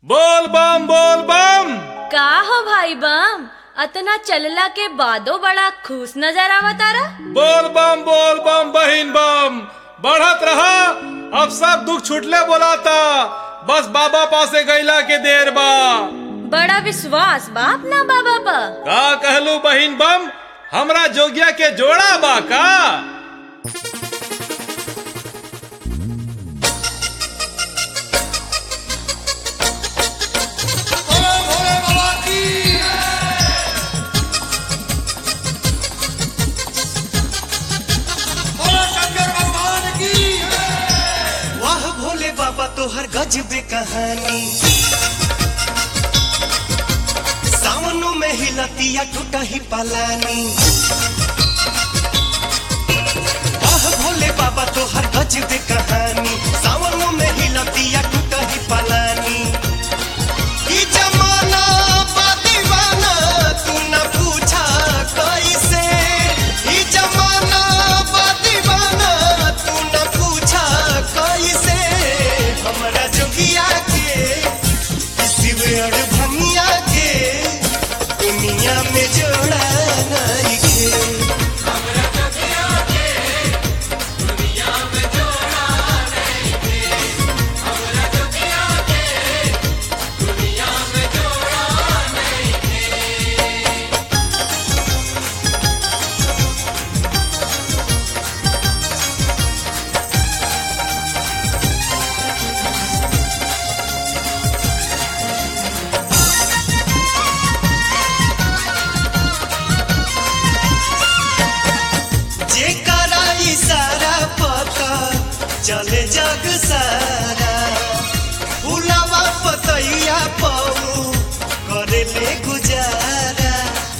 बोल बम बोल बम का हो भाई बम अतना चलला के बादो बड़ा खुश नजर आवतारा बोल बम बोल बम बहिन बम बढ़त रहा अब सब दुख छुटले बोलाता बस बाबा पासे गैला के देर बा बड़ा विश्वास बाप ना बाबा पा का कहलू बहिन बम हमरा जोगिया के जोड़ा बा का वाह भोले बाबा तोहर गजबे कहानी सावनों में ही लतिया टूटा ही पलानी वाह भोले बाबा तोहर गजबे कहानी सावनों में ही लतिया टूटा ही पलानी ई जमाना बा दीवाना तू न पूछा कैसे ई जमाना बा दीवाना तू न पूछा कैसे हमरा जोगिया के शिवड़ भंगिया के दुनिया में जोड़ा नहीं के जेकरा इशारा पता चले जग सारा भुलावा पतैया पाऊ करे ले गुजारा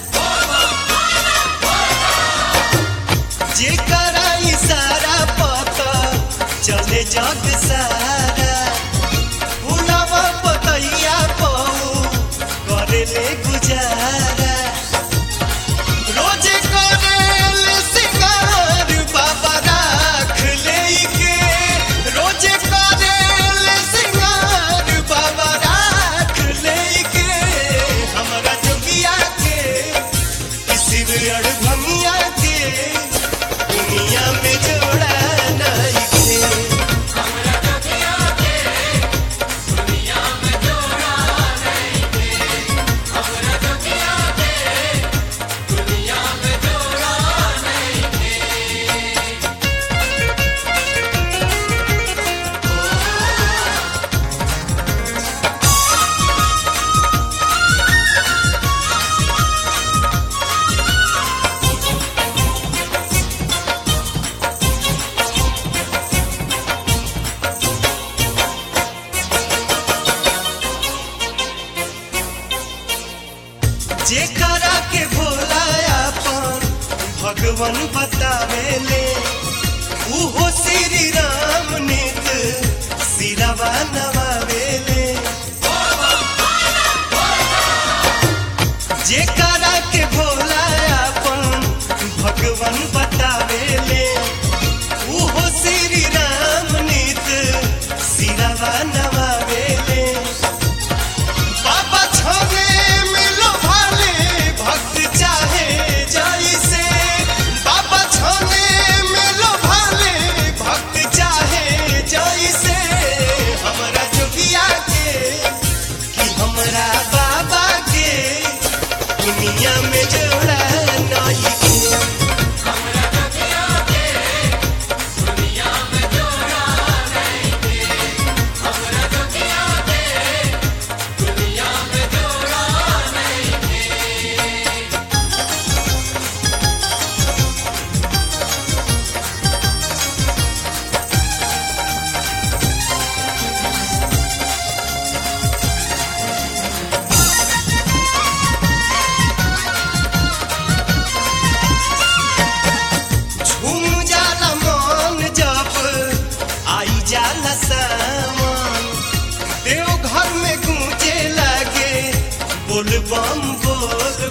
जेकरा इशारा पता चले जग सारा भुलावा पतैया पाऊ करे ले गुजारा रोजे करेल सिंगार बाबा राख लेके रोजे करेल सिंगार बाबा राख लेके हमरा जोगिया के किसी अड़ भंगिया के दुनिया में जोड़ा नहीं के जेकरा के भोला अपन भगवान बतावेले उहो श्री राम नित सिरवा नवावेले जेकरा के भोला अपन भगवान बतावेले उहो श्री राम नित सिरवा नवावेले बाबा छोरे मिलो भाले भक्त चाहे जैसे बाबा छोरे मिलो भाले भक्त चाहे जैसे हमरा जोगिया के कि हमरा बाबा के दुनिया में जोड़ा नहीं के झूम जाला मन जब आई जाला सावन देव घर में गूंजे लागे बोल बम बोल